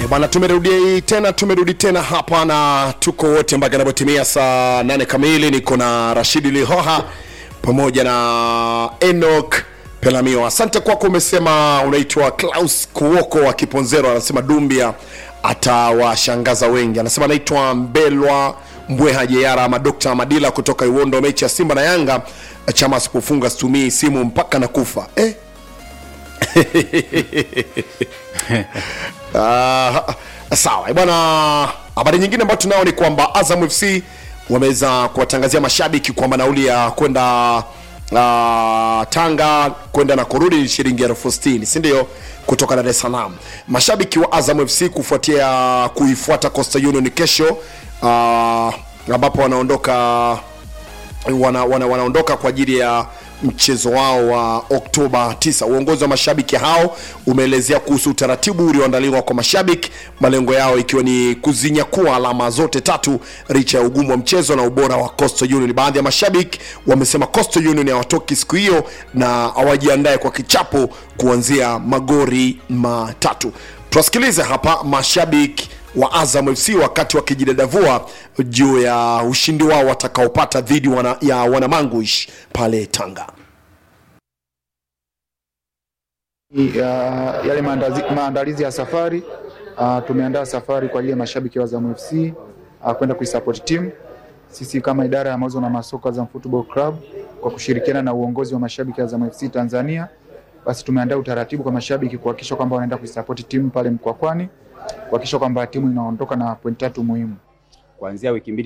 E bwana, tumerudi tena, tumerudi tena hapa na tuko wote mpaka inapotimia saa nane kamili. Niko na Rashidi Lihoha pamoja na Enoch Pelamio. Asante kwako. Umesema unaitwa Klaus Kuoko wa Kiponzero, anasema Dumbia atawashangaza wengi. Anasema anaitwa Mbelwa Mbweha Jeyara ama Dr. Madila kutoka Iwondo. Mechi ya Simba na Yanga, chama asipofunga situmii simu mpaka na kufa eh? Ah, sawa Eh, bwana. Habari nyingine ambayo tunao ni kwamba Azam FC wameweza kuwatangazia mashabiki kwamba nauli ya kwenda uh, Tanga kwenda na kurudi ni shilingi elfu sitini si ndio? Kutoka Dar es Salaam, mashabiki wa Azam FC kufuatia kuifuata Coastal Union kesho uh, ambapo wanaondoka wana, wana, wanaondoka kwa ajili ya mchezo wao wa Oktoba 9. Uongozi wa mashabiki hao umeelezea kuhusu utaratibu ulioandaliwa kwa mashabiki, malengo yao ikiwa ni kuzinyakua alama zote tatu licha ya ugumu wa mchezo na ubora wa Coastal Union. Baadhi ya mashabiki wamesema Coastal Union hawatoki siku hiyo na hawajiandae kwa kichapo kuanzia magori matatu. Tuwasikilize hapa mashabiki wa Azam FC wakati wakijidadavua juu ya ushindi wao watakaopata dhidi wana, ya wanamanguish pale Tanga. ya yale maandazi, maandalizi ya safari uh, tumeandaa safari kwa ajili ya mashabiki wa Azam FC uh, kwenda kuisupport team. Sisi kama idara ya mauzo na masoko Azam Football Club kwa kushirikiana na uongozi wa mashabiki wa Azam FC Tanzania, basi tumeandaa utaratibu kwa mashabiki kuhakikisha kwamba wanaenda kuisupport timu pale Mkwakwani, kuhakikisha kwamba timu inaondoka na pointi tatu muhimu. kuanzia wiki mbili